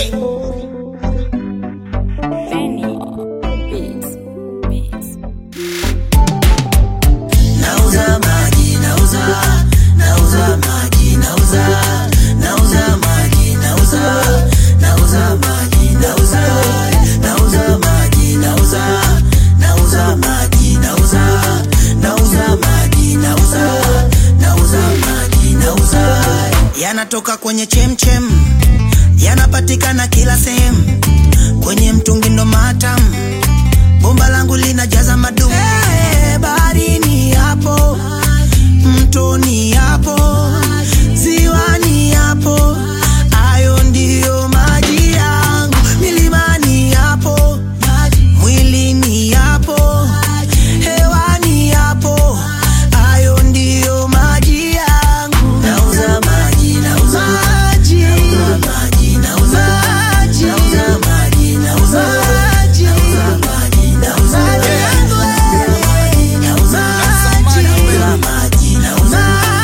Benny Beats. Beats. Nauza maji, nauza, nauza maji, nauza, nauza maji, nauza, nauza maji, nauza, nauza maji, nauza, nauza maji, nauza, nauza maji, nauza, nauza maji, nauza. Yanatoka kwenye chemchem, yanapatikana kila sehemu, kwenye mtungi ndo matamu bomba langu linajaza madumu hey, baharini hapo mtoni hapo ziwani hapo ayo ndiyo maji yangu milimani hapo mwilini hapo hewani hapo ayo ndiyo maji yangu nauza maji nauza maji nauza maji nauza maji nauza maji nauza maji nauza maji nauza maji nauza maji nauza maji nauza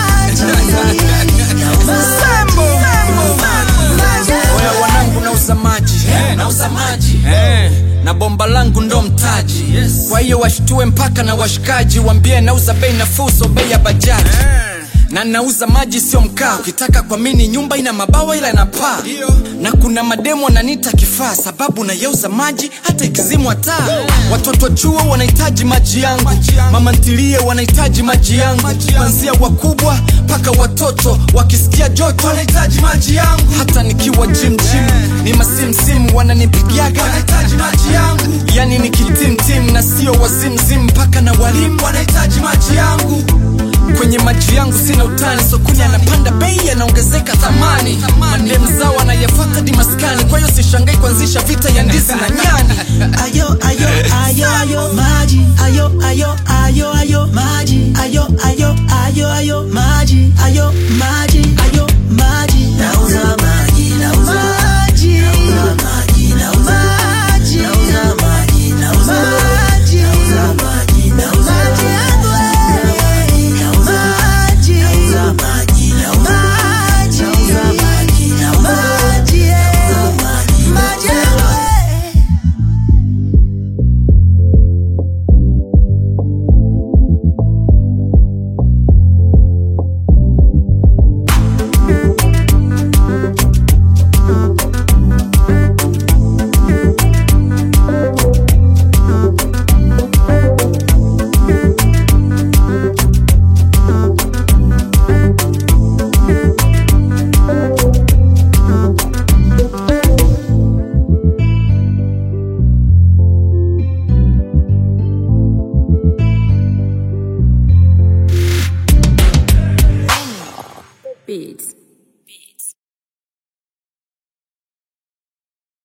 Oya wanangu nauza maji nauza maji na bomba langu ndo mtaji kwa hiyo washtue mpaka na washikaji wambie nauza bei nafuu so bei ya bajaji na nauza maji sio mkaa ukitaka kwa mini nyumba ina mabawa ila ina paa na kuna mademo wananita kifaa sababu nayauza maji hata ikizimwa taa watoto chuo wanahitaji maji yangu mama ntilie wanahitaji maji yangu kuanzia wakubwa mpaka watoto wakisikia joto wanahitaji maji yangu hata nikiwa jim jim ni masimsimu wananipigiaga wanahitaji maji yangu yani ni kitimtim na sio wazimzim mpaka na walimu wanahitaji maji yangu kwenye maji yangu sina utani sokoni anapanda bei anaongezeka thamani madem zao wanayafata dimaskani kwa hiyo sishangai kuanzisha vita ya ndizi na nyani ayo ayo ayo ayo maji ayo ayo ayo ayo maji ayo ayo ayo ayo maji ayo maji ayo maji nauza maji nauza maji nauza maji nauza maji nauza maji nauza maji nauza maji nauza maji nauza maji nauza maji nauza maji nauza maji nauza maji nauza maji Beats.